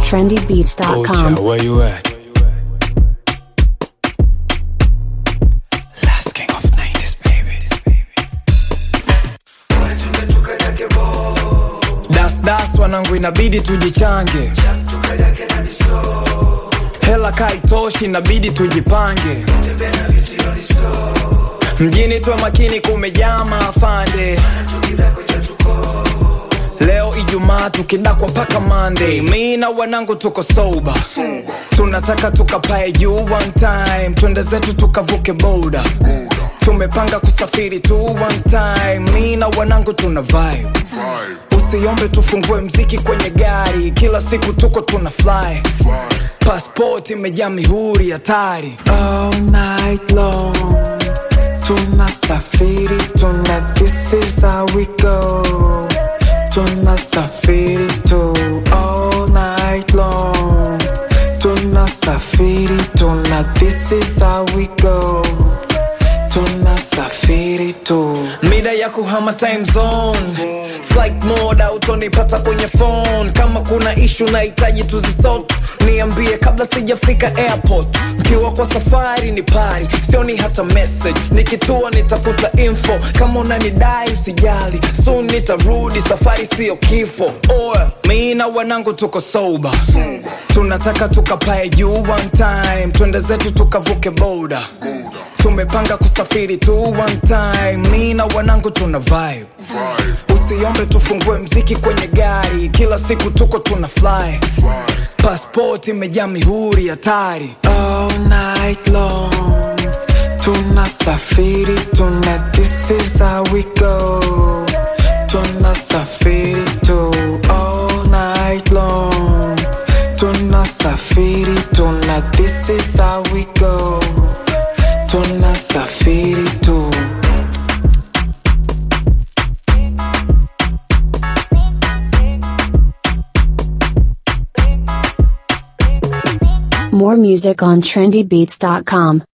trendybeats.com. Ocha, where you at? Last king of 90s, baby. Das das wanangu inabidi tujichange hela kaitoshi inabidi tujipange mjini tuwe makini kumejaa maafande leo ijumaa tukidakwa mpaka monday mi na wanangu tuko soba tunataka tukapae juu one time twende zetu tukavuke boda tumepanga kusafiri tu one time mi na wanangu tuna vibe usiombe tufungue mziki kwenye gari kila siku tuko tuna fly pasport imejaa mihuri hatari all night long tunasafiri tuna this is how we go tunasafiri tu all night long tunasafiri tuna this is how we go tunasafiri tu mida ya kuhama time zone flight mode autonipata kwenye phone kama kuna ishu nahitaji tuzisot niambie kabla sijafika airport mkiwa kwa safari ni pari sioni hata message nikitua nitafuta info kama unanidai usijali soon nitarudi safari siyo kifo oya mi na wanangu tuko soba tunataka tukapae juu one time twende zetu tukavuke boda tumepanga kusafiri tu one time mi na wanangu tuna vibe usiombe tufungue mziki kwenye gari kila siku tuko tuna fly pasport imejaa mihuri hatari all night long tunasafiri tuna this is how we go tunasafiri tu all night long tunasafiri tuna this is how we go tunasafiri tu More music on trendybeats.com.